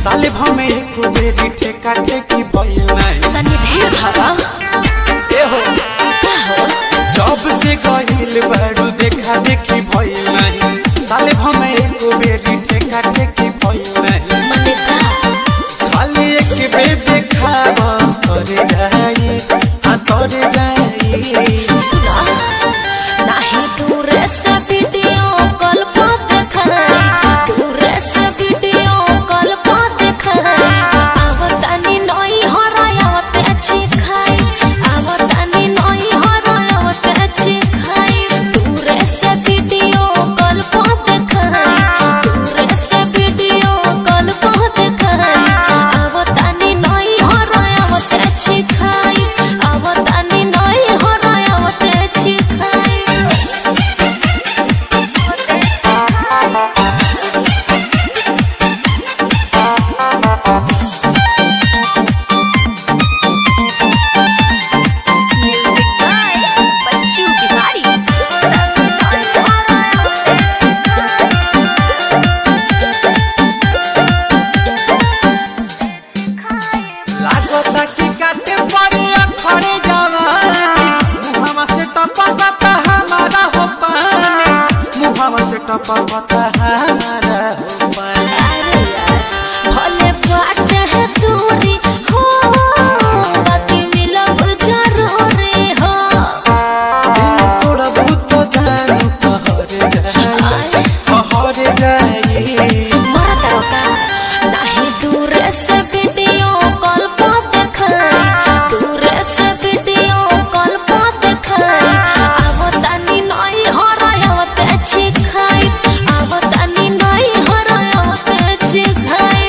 साले भमे एक बेरी ठेका ठेकी भइल नाही तनी धीर धरा ए हो का हो जब से गहिल बारू देखा देखी भइल नाही साले भमे एक बेरी ठेका ठेकी भइल नाही मने का खाली एक बेर देखाब तोरे जाई आ तोरे जाई सुना नाही दूर से वीडियो कॉल पर देखाई दूर से वीडियो कॉल पर देखाई आवतानी नई हरायावत अच्छी खाई आवतानी नई हरायावत अच्छी खाई दूर से वीडियो कॉल पर देखाई दूर से वीडियो कॉल पर देखाई आवतानी नई हरायावत अच्छी खाई आवतानी नई हरायावत अच्छी खाई Music by Bachchu Bihari. लागता कि काटे पड़ी अखड़े जवानी मुहावा से टपकता हमारा हो पानी मुहावा से टपकता हमारा हो पानी अरे यार, भले बात है दूरी हो बाकी मिलब जरूरी हो दिल तोड़ा भूत जानू कहरे जाई आए, कहरे जाई मरा तारो का नाही दूर से वीडियो कॉल पर देखाई दूर से वीडियो कॉल पर देखाई आवतानी नई हरायावत अच्छी खाई आवतानी नई हरायावत अच्छी खाई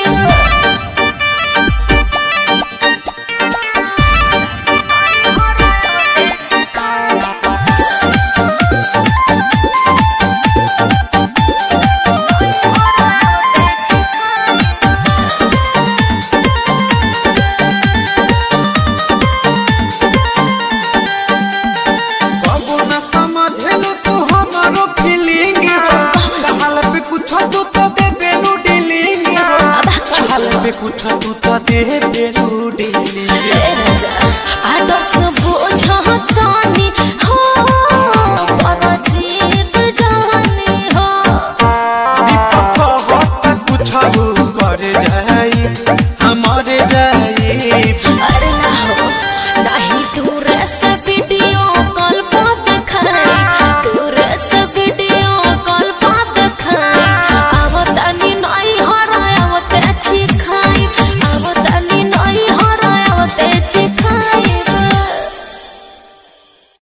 कबो न समझेलो तू हमारो फीलिंग हो कहाल पे कुछ तू तो दे बेलू डीलिंग हो कहाल पे कुछ तू तो दे बेलू डीलिंग आदर्श बुझतानी हो परजीत जानी हो दीपक हट कुछ कर जाई हमारे जाई अरे ना हो नहीं दूर से